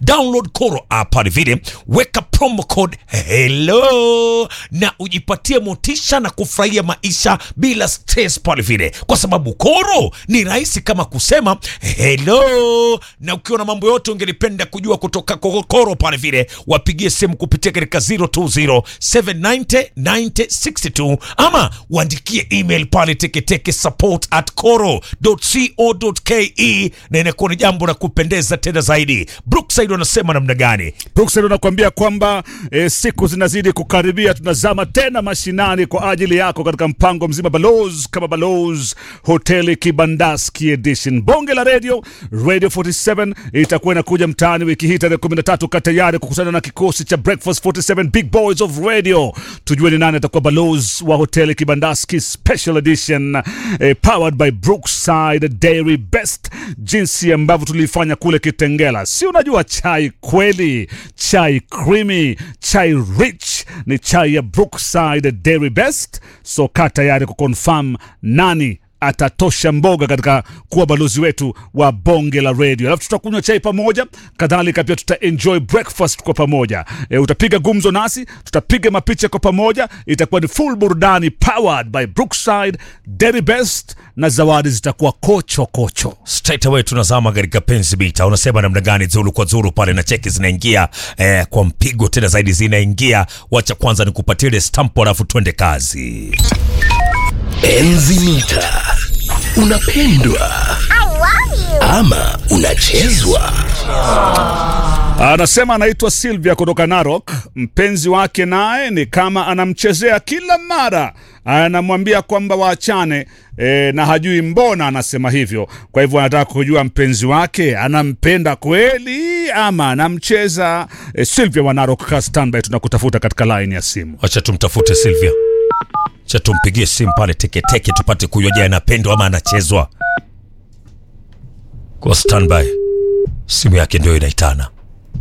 download Koro app pale vile, weka promo code hello na ujipatie motisha na kufurahia maisha bila stress pale vile, kwa sababu Koro ni rahisi kama kusema hello. Na ukiwa na mambo yote ungelipenda kujua kutoka kwa Koro pale vile, wapigie simu kupitia katika 020 790 9062 ama uandikie email pale teketeke support at koro.co.ke, na inakuwa ni jambo la kupendeza tena zaidi. Brookside wanasema namna gani? Brookside anakuambia kwamba e, siku zinazidi kukaribia, tunazama tena mashinani kwa ajili yako katika mpango mzima Balozi kama Balozi hoteli Kibandaski edition. Bonge la radio Radio 47 itakuwa inakuja mtaani wiki hii tarehe 13. Ka tayari kukutana na kikosi cha Breakfast 47 Big Boys of Radio, tujue ni nani atakuwa balozi wa hoteli Kibandaski special edition eh, powered by Brookside Dairy Best, jinsi ambavyo tulifanya kule Kitengela. Si unajua chai kweli, chai creamy, chai rich ni chai ya Brookside Dairy Best. So kaa tayari kuconfirm nani atatosha mboga katika kuwa balozi wetu wa bonge la radio, alafu tutakunywa chai pamoja, kadhalika pia tuta enjoy breakfast kwa pamoja. E, utapiga gumzo nasi, tutapiga mapicha kwa pamoja, itakuwa ni full burudani powered by Brookside Dairy Best, na zawadi zitakuwa kocho kocho. straight away tunazama katika penzi bita. Unasema namna gani? Zuru kwa zuru pale na cheki zinaingia eh, kwa mpigo tena zaidi zinaingia. Wacha kwanza nikupatie ile stamp, alafu twende kazi. Enzi mita unapendwa ama unachezwa? Anasema anaitwa Sylvia kutoka Narok. Mpenzi wake naye ni kama anamchezea kila mara, anamwambia kwamba waachane e, na hajui mbona anasema hivyo. Kwa hivyo anataka kujua mpenzi wake anampenda kweli ama anamcheza. E, Sylvia wa Narok, ka standby, tunakutafuta katika line ya simu. Wacha tumtafute Silvia, cha tumpigie simu pale teketeke tupate kujua, je, anapendwa ama anachezwa. Kwa standby, simu yake ndio inaitana.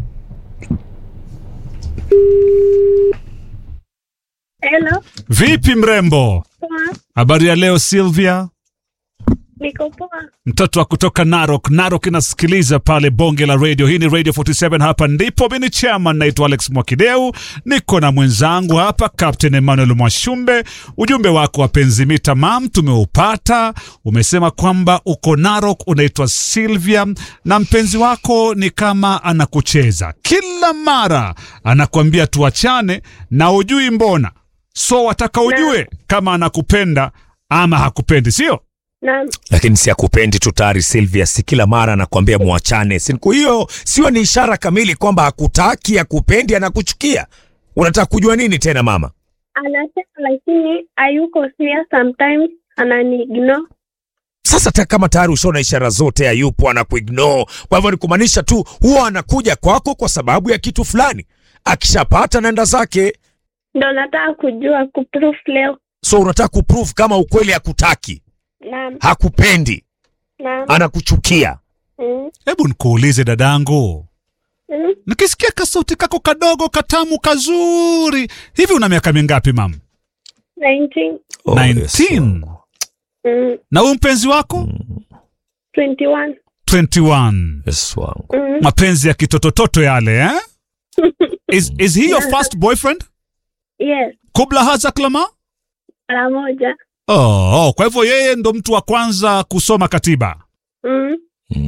Hello, Vipi mrembo, poa. habari ya leo Sylvia? Niko poa. mtoto wa kutoka Narok. Narok inasikiliza pale bonge la radio. Hii ni Radio 47, hapa ndipo mimi ni chairman, naitwa Alex Mwakideu, niko na mwenzangu hapa Captain Emmanuel Mwashumbe. Ujumbe wako wapenzi mita mam tumeupata. Umesema kwamba uko Narok, unaitwa Sylvia na mpenzi wako ni kama anakucheza kila mara, anakuambia tuachane na ujui mbona, so wataka ujue kama anakupenda ama hakupendi, sio? Naam, Lakini si akupendi tu tayari, Silvia, si kila mara anakuambia mwachane. Siku hiyo sio ni ishara kamili kwamba hakutaki, hakupendi, anakuchukia. Unataka kujua nini tena mama? anasema lakini hayuko serious sometimes, anani ignore. Sasa hata kama tayari ushaona ishara zote, hayupo anakuignore. Kwa hivyo ni kumaanisha tu huwa anakuja kwako kwa sababu ya kitu fulani, akishapata naenda zake. Ndo nataka kujua kuproof leo. So unataka kuprove kama ukweli hakutaki, Naam, hakupendi, naam. anakuchukia. Mm, Hebu nikuulize dadangu, mm. nikisikia kasauti kako kadogo katamu kazuri hivi, una miaka mingapi mam? 19, 19. mm, Na huyu mpenzi wako 21. 21. Yes, wangu. Mm. Mapenzi ya kitotototo yale eh? Is, is he your first boyfriend? Yes, Kubla haza klama? mara moja. Oh, oh, kwa hivyo yeye ndo mtu wa kwanza kusoma katiba. Mm.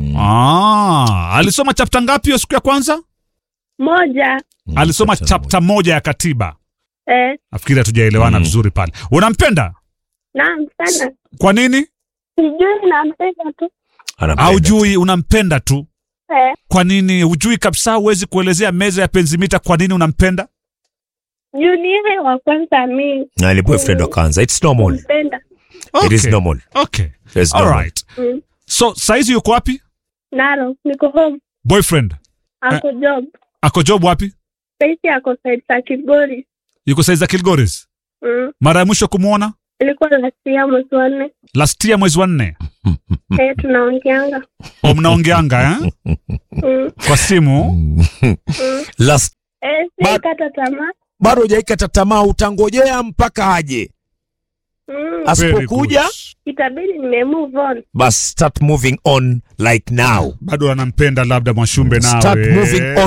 Ah, alisoma chapta ngapi hiyo siku ya kwanza? Moja. Alisoma chapta moja ya katiba. Eh, Nafikiri hatujaelewana vizuri pale. Unampenda? naam sana. Kwa nini? Sijui nampenda tu. Anampenda. Haujui, unampenda tu. Eh, Kwa nini hujui kabisa? Huwezi kuelezea meza ya penzimita kwa nini unampenda? juu ni yeye wa kwanza mi Na ni boyfriend wa kwanza. It's normal. kumpenda. It is normal. Okay. It's All normal. right. Mm. So saizi yuko wapi? Naro, niko home. Boyfriend Ako job. ako job wapi? Saisi ako side za Kigori. Yuko saizi za Kilgoris. Mm. Mara ya mwisho kumwona Ilikuwa last year mwezi wa nne. last year mwezi wa nne. Eh, tunaongeanga. O, mnaongeanga eh? Mm. kwa simu. Last Eh, Ba- sikata tamaa. bado hujaikata tamaa, utangojea mpaka aje. Mm. Very Asipokuja good. Itabidi nime move on. bas start moving on like now. Bado anampenda labda Mwashumbe nawe. Start moving on